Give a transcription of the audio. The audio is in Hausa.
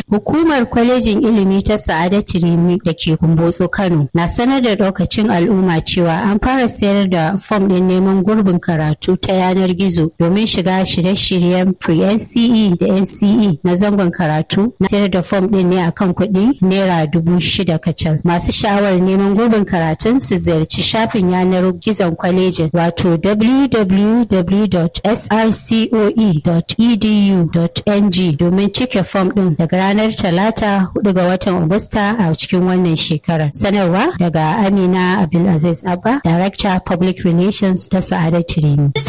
Hukumar kwalejin ilimi ta Sa'adatu Rimi da ke Kumbotso Kano na sanar da ɗaukacin al'umma cewa an fara sayar da fom ɗin neman gurbin karatu ta yanar gizo domin shiga shirye-shiryen pre-NCE da NCE na zangon karatu na sayar da fom ɗin ne akan kuɗi naira dubu shida kacal. Masu sha'awar neman gurbin karatun su ziyarci shafin yanar gizon kwalejin wato www.srcoe.edu.ng domin cike fom ɗin daga ranar talata 4 ga watan Agusta a cikin wannan shekarar. Sanarwa daga Amina Abdulaziz Abba, Director Public Relations ta Sa'adatu Rimi.